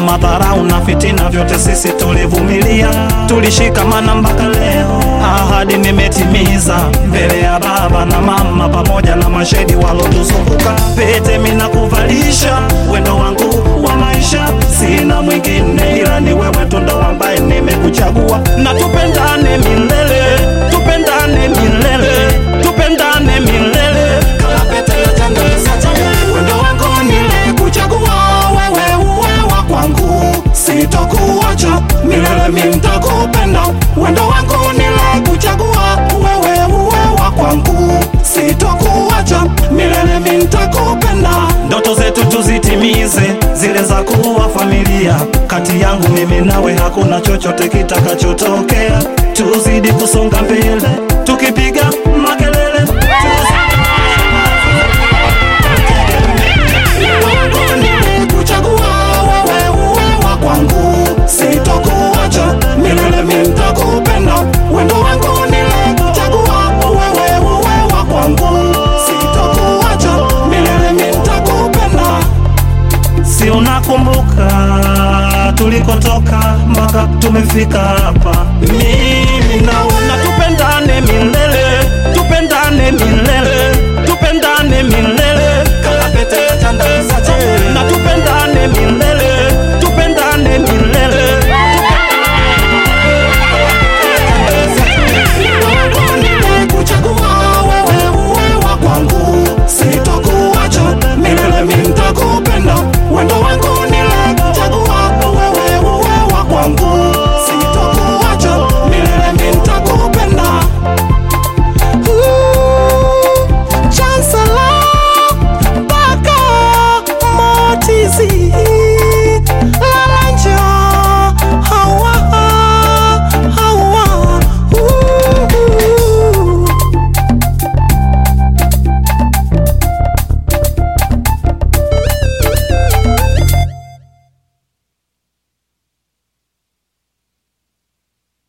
madharau na fitina, vyote sisi tulivumilia, tulishikamana mpaka leo. Ahadi nimetimiza mbele ya baba na mama pamoja na mashahidi walotuzunguka. Pete mina kuvalisha wendo wangu wa maisha, sina mwingine ila ni wewe tu ndo ambaye nimekuchagua, na tupendane milele, tupendane milele, tupendane milele. Kala pete ya jana isachaje, wendo wangu nilikuchagua, wewe uwe wa kwangu, sitokuacha milele, mimi nitakupenda. Wendo wangu nilikuchagua, wewe uwe wa kwangu, sitokuacha milele, mimi nitakupenda. Ndoto zetu tuzitimize, zile za kuwa familia. Kati yangu mimi nawe hakuna chochote kitakachotokea, tuzidi kusonga mbele tukipiga makelele Nilikuchagua wewe uwe wa kwangu, sitokuacha milele, mimi nitakupenda. Wendo wangu nilikuchagua wewe uwe wa kwangu, sitokuacha milele, mimi nitakupenda. Si unakumbuka tulikotoka mpaka tumefika hapa, mimi na